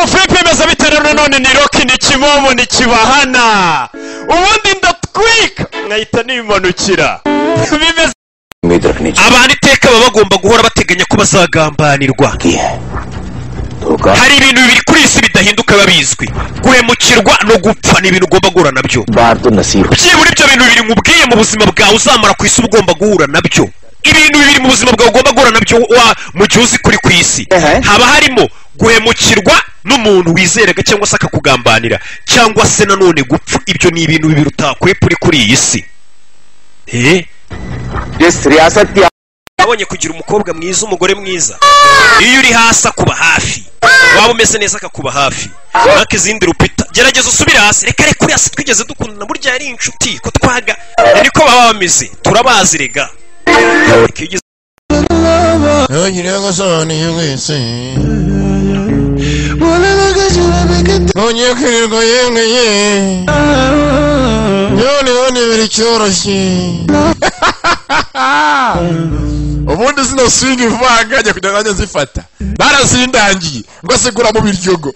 Philippe yemezabiterano none ni roki ni kimomo ni kibahana ubundi ndatwika nkahita nimanukira bimeze Мидрах не abantu iteka baba bagomba guhora bateganya ko bazagambanirwa чугие. Только hari ibintu bibiri kuri iyi si bidahinduka biba bizwi guhemukirwa no gupfa ni ibintu ugomba guhura nabyo барду насиру. byibura ibyo bintu bibiri nkubwiye mu buzima bwawe uzamara ku isi uba ugomba guhura nabyo ibintu bibiri mu buzima bwawe ugomba guhura nabyo wa- mu gihe uzi kuri ku isi Ehe. haba harimo guhemukirwa n'umuntu wizeraga cyangwa se akakugambanira cyangwa se nanone gupfa ibyo ni ibintu bibiri utakwepfa uri kuri iyi si Eh? Здесь рясат я. wabonye kugira umukobwa mwiza umugore mwiza iyo uri hasi akuba hafi waba umeze neza akakuba hafi ntake izindi rupita gerageza usubire hasi reka reka uri hasi twigeze dukundana burya yari inshuti ko twaga ni niko baba bameze turabazi rega Reka iyo ugeze- ntugire ngo usobanuye wese ntugiye kwirirwa yengeye noneho ntibiri cyoroshye ubundi zino swingi vuba aha ngaha njya kujya nanjye zifata barazindangiye ngo sigura mu biryogo